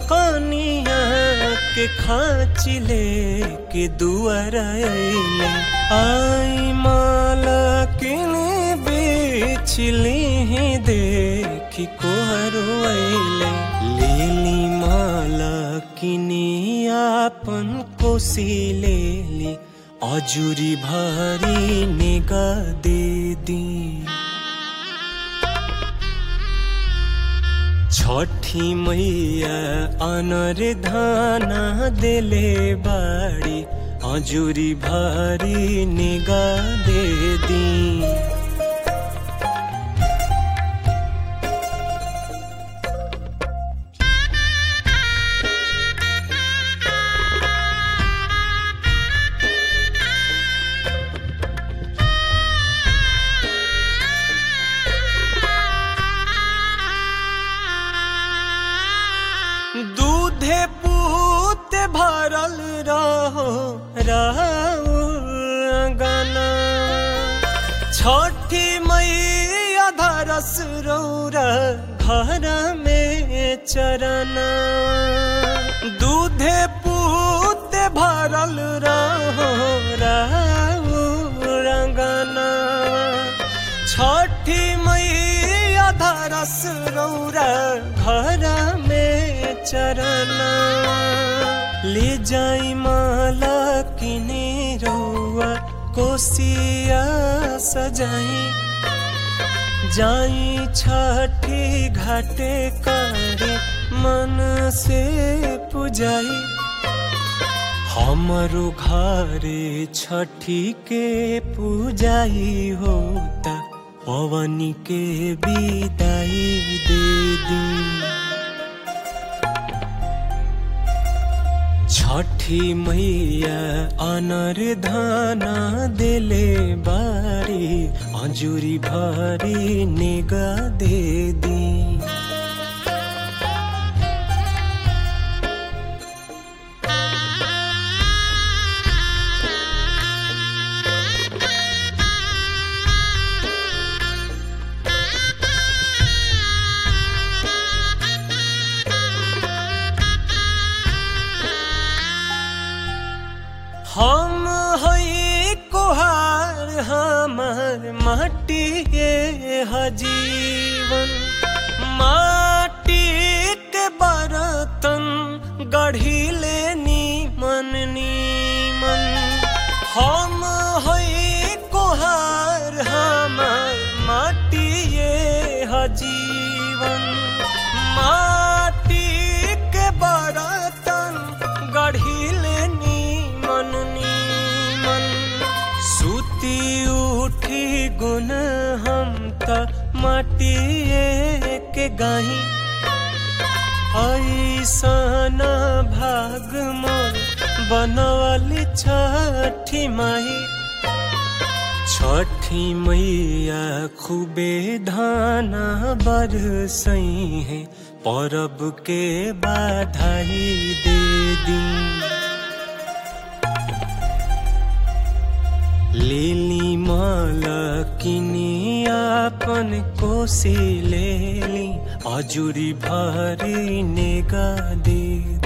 कनिया के खाची ले के दुआर अइले आई माला किने बेचली ही देखी कोहरू अइले लेली माला किने आपन कोसी लेली अजुरी भरी निगा दे दी छठी मैया अनर धाना देले बाड़ी अजुरी भारी निगा दे दी दूधे पूत भरल रहो गाना छठी मैया धरस रौरा घर में चरना दूधे पूत भरल रहो गाना छठी मैया धरस रौरा घर में चरना ले जाई माला किने रौआ कोसिया सजाई जाई छठी घाटे करे मन से पुजाई हमरो घरे छठी के पूजाई होता पवनी के विदाई दे दी छठी मैया अनर धाना देले बारी अजुरी भरी निगा दे दी हम हई कोहार हमार माटी हजीवन माटी के बर्तन गढ़िले नीमन नीमन हम हई कोहार हमार माटी हजीवन माटी के बर्तन गढ़िले नीमन नीमन सुती उठी गुन हम त माटिए के गाही ऐसन भाग मोर बनवाली छठी माई छठी मैया खूबे धाना बरसई है परब के बाधाई दे दी लेली माला किनी आपन कोसी लेली अजुरी भरी नेगा दे